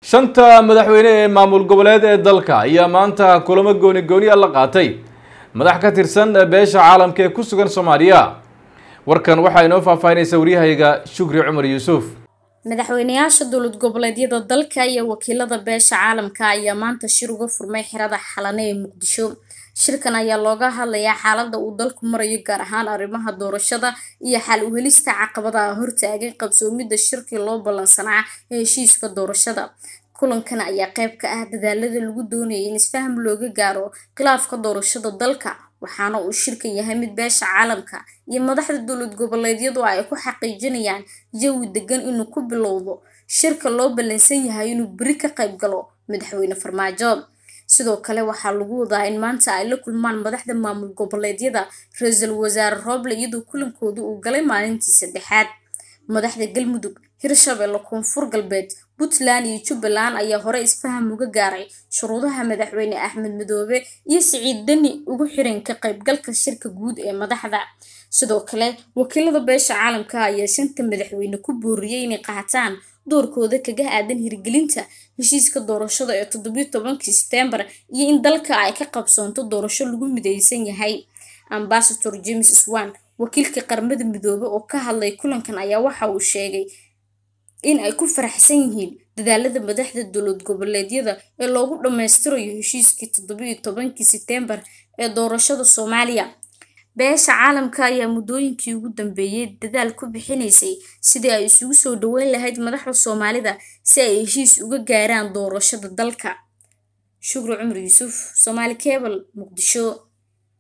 shanta madaxweyne ee maamul goboleed ee dalka ayaa maanta kulamo gooni gooniya la qaatay madax ka tirsan beesha caalamka ee ku sugan soomaaliya warkan waxaa inoo faahfaahinaysa waryahayga shukri cumar yuusuf madaxweynayaasha dowlad goboleedyada dalka iyo wakiilada beesha caalamka ayaa maanta shir uga furmay xerada xalane ee muqdisho shirkan ayaa looga hadlayaa xaalada uu dalku marayo gaar ahaan arrimaha doorashada iyo xal u helista caqabadaha hortaagay qabsoomidda shirkii loo ballansanaa ee heshiiska doorashada kulankan ayaa qayb ka ah dadaalada lagu doonayay in isfaham looga gaaro khilaafka doorashada dalka waxaana uu shirka yahay mid beesha caalamka iyo madaxda dowlad goboleedyadu ay ku xaqiijinayaan jawi degan inuu ku bilowdo shirka loo ballansan yahay inuu beri ka qayb galo madaxweyne farmaajo sidoo kale waxaa lagu wadaa in maanta ay la kulmaan madaxda maamul goboleedyada ra-iisul wasaare rooble iyadoo kulankooda uu galay maalintii saddexaad madaxda galmudug hirshabelle koonfur galbeed puntland iyo jubbaland ayaa hore isfaham uga gaaray shuruudaha madaxweyne axmed madoobe iyo siciid deni ugu xiran ka qaybgalka shirka guud ee madaxda sidoo kale wakiilada beesha caalamka ayaa shanta madaxweyne ku booriyey inay qaataan doorkooda kaga aadan hirgelinta heshiiska doorashada ee toddobiyo tobankii setembar iyo in dalka ay ka qabsoonto doorasho lagu mideysan yahay ambasador james swan wakiilka qaramada midoobe oo ka hadlay kulankan ayaa waxa uu sheegay in ay ku faraxsan yihiin dadaalada madaxda dowlad goboleedyada ee loogu dhammaystirayo heshiiskii toddobiyo tobankii setembar ee doorashada soomaaliya beesha caalamka ayaa muddooyinkii ugu dambeeyey dadaal ku bixinaysay sidii ay isugu soo dhaweyn lahayd madaxda soomaalida si ay heshiis uga gaaraan doorashada dalka shukri cumar yuusuf soomaali cebal muqdisho